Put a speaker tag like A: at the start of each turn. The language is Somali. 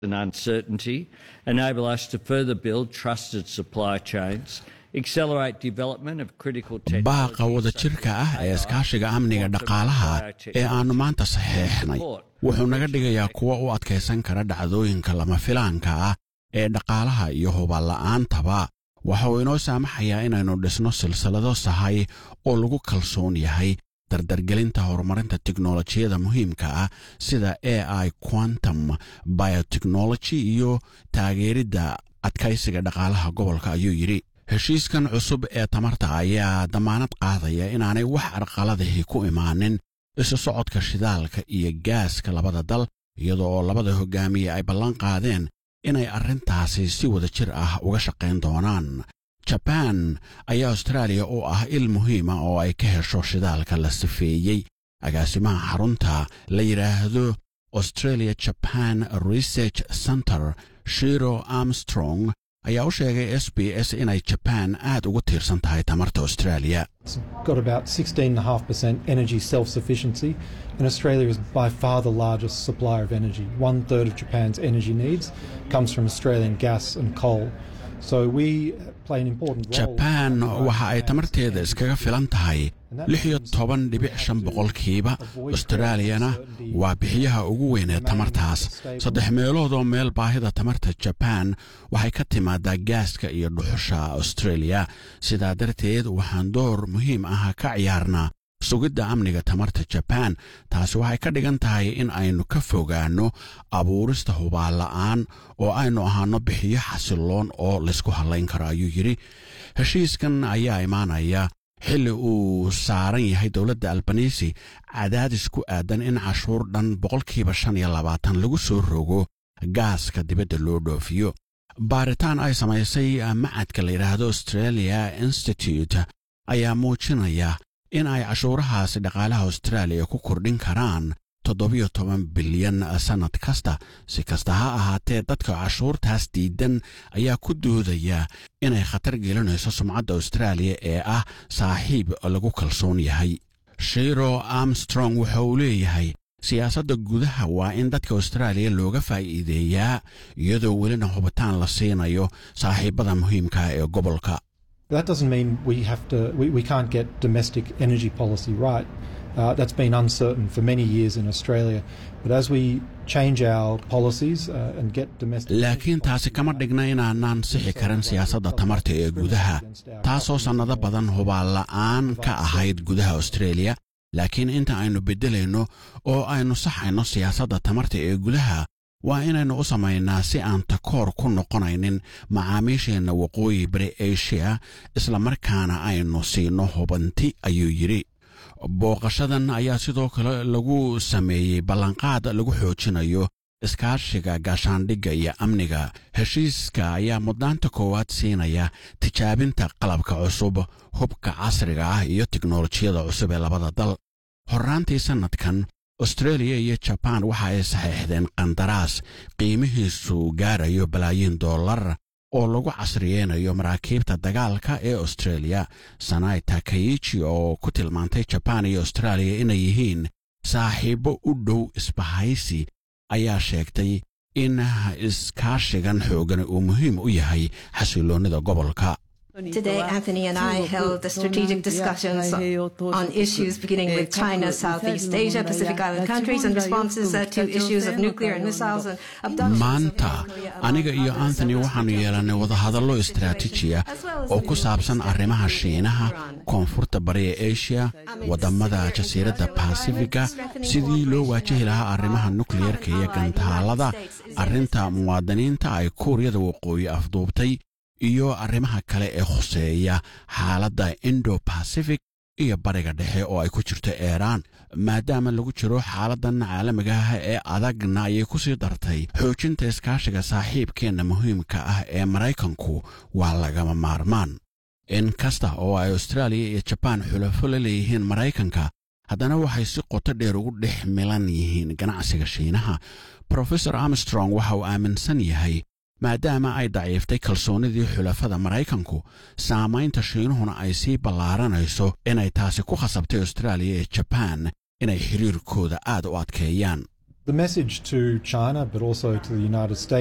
A: and uncertainty, enable us to further build trusted supply chains, accelerate development of critical
B: baaqa wadajirka ah ee iskaashiga amniga dhaqaalaha ee aannu maanta saxeexnay wuxuu naga dhigayaa kuwa u adkaysan kara dhacdooyinka lama filaanka ah ee dhaqaalaha iyo huballa'aantaba waxa uu inoo saamaxayaa inaynu dhisno silsilado sahay oo lagu kalsoon yahay dardargelinta horumarinta teknolojiyada muhiimka ah sida a i quantum biotechnology iyo taageeridda adkaysiga dhaqaalaha gobolka ayuu yidhi heshiiskan cusub ee tamarta ayaa dammaanad qaadaya inaanay wax arqaladahi ku imaanin isu socodka shidaalka iyo gaaska labada dal iyada oo labada hogaamiye ay ballan qaadeen inay arrintaasi si wada jir ah uga shaqayn doonaan jabaan ayaa austraaliya u ah il muhiima oo ay ka hesho shidaalka la sifeeyey agaasimaha xarunta la yidhaahdo australia jaban research center shiro armstrong ayaa u sheegay s b s inay jabaan aad ugu tiirsan tahay tamarta australia
C: got about 16.5% energy self-sufficiency and Australia is by far the largest supplier of energy. One third of Japan's energy needs comes from Australian gas and coal. So we play an important role.
B: jabaan waxa ay tamarteeda iskaga filan tahay lix iyo toban dhibic shan boqolkiiba austraaliyana waa bixiyaha ugu weyn ee tamartaas saddex meelood oo meel baahida tamarta jabaan waxay ka timaadaa gaaska iyo dhuxusha australia sidaa darteed waxaan door muhiim ah ka ciyaarnaa sugidda amniga tamarta jabaan taasi waxay ka dhigan tahay in aynu ka fogaanno abuurista hubaalla'aan oo aynu ahaanno bixiyo xasilloon oo laysku hallayn karo ayuu yidhi heshiiskan ayaa imaanaya xilli uu saaran yahay dowladda albanisi cadaadis ku aadan in cashuur dhan boqolkiiba shan iyo labaatan lagu soo rogo gaaska dibadda loo dhoofiyo baaritaan ay samaysay macadka la yidhaahdo australia institute ayaa muujinaya in ay cashuurahaasi dhaqaalaha austraaliya ku kordhin karaan toddobiyo toban bilyan sannad kasta si kasta ha ahaatee dadka cashuurtaas diidan ayaa ku doodaya inay khatar gelinayso sumcadda austraaliya ee ah saaxiib lagu kalsoon yahay shiro armstrong waxa uu leeyahay siyaasadda gudaha waa in dadka austraaliya looga faa'iideeyaa iyadoo welina hubitaan la siinayo saaxiibbada muhiimka ee gobolka
C: That doesn't mean we have to we, we can't get domestic energy policy right. Uh, that's been uncertain for many years in Australia. But as we change our policies uh, and get domestic
B: laakiin taasi kama dhigna inaanaan sixi karin siyaasadda tamarta ee gudaha taasoo sannado badan hubaalla'aan ka ahayd gudaha australia laakiin inta aynu beddelayno oo aynu saxayno siyaasadda tamarta ee gudaha waa inaynu u samaynaa si aan takoor ku noqonaynin macaamiisheenna waqooyi bari asia isla markaana aynu siino hubanti ayuu yidhi booqashadan ayaa sidoo kale lagu sameeyey ballanqaad lagu xoojinayo iskaashiga gaashaandhigga iyo amniga heshiiska ayaa mudnaanta koowaad siinaya tijaabinta qalabka cusub hubka casriga ah iyo tiknolojiyada cusub ee labada dal horraantii sannadkan australia iyo jabaan waxa ay saxiixdeen qandaraas qiimihiisu gaarayo balaayiin dollar oo lagu casriyeynayo maraakiibta dagaalka ee australia sanai takayichi oo ku tilmaantay jabaan iyo austraaliya inay yihiin saaxiibbo u dhow isbahaysi ayaa sheegtay in iskaashigan xoogan uu muhiim u yahay xasiloonnida gobolka
D: Today, Anthony and I held strategic discussions on issues beginning with China, Southeast Asia, Pacific Island countries, and responses uh, to issues of nuclear and missiles and abductions.
B: maanta aniga iyo anthony waxaannu yeelannay wadahadallo istaraatiijiya oo ku saabsan arrimaha shiinaha koonfurta bari ee asia waddamada jasiiradda basifiga sidii loo waajihi lahaa arrimaha nukliyerka iyo gantaalada arrinta muwaadiniinta ay kuuriyada waqooyi afduubtay iyo arrimaha kale ee khuseeya xaaladda indo bacific iyo bariga dhexe oo ay ku jirto eeraan maadaama lagu jiro xaaladdan caalamiga ah ee adagna ayay ku sii dartay xoojinta iskaashiga saaxiibkeenna muhiimka ah ee maraykanku waa lagama maarmaan in kasta oo ay austraaliya iyo jabaan xulafo la leeyihiin maraykanka haddana waxay si qoto dheer ugu dhex milan yihiin ganacsiga shiinaha profesor armstrong waxa uu aaminsan yahay maadaama ay daciiftay kalsoonnidii xulafada maraykanku saamaynta shiinuhuna ay sii ballaaranayso inay taasi ku khasabtay austraaliya iyo jabaan inay xiriirkooda aad u adkeeyaan
C: The message to China, but also to the United States.